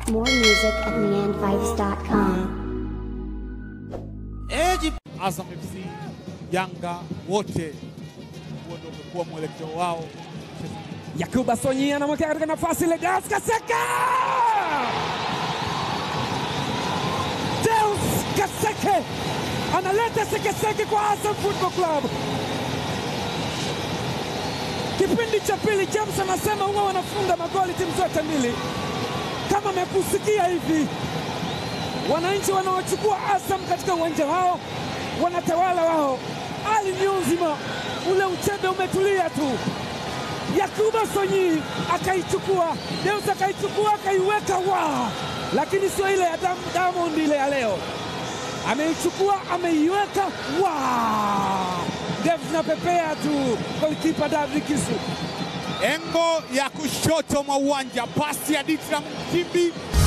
More music at neandvibes.com. Eji Azam FC, Yanga wote, huo ndio umekuwa mwelekeo wao. Yakuba Sonyi anamwekea katika nafasi ile, Deus Kaseka! Deus Kaseke analeta sekeseke kwa Azam Football Club. Kipindi cha pili, James anasema huwa wanafunga magoli timu zote mbili. Kama amekusikia hivi, wananchi wanaochukua Azam katika uwanja wao wanatawala wao. Ali Nyunzima, ule uchebe umetulia tu. Yakuba Sonyi akaichukua, Deus akaichukua akaiweka wa, lakini sio ile ya Dam- Diamond ile ya leo. Ameichukua ameiweka wa, ndevu zinapepea tu. Golikipa David Kisu Engo ya kushoto mwa uwanja, pasi ya Ditram Kimbi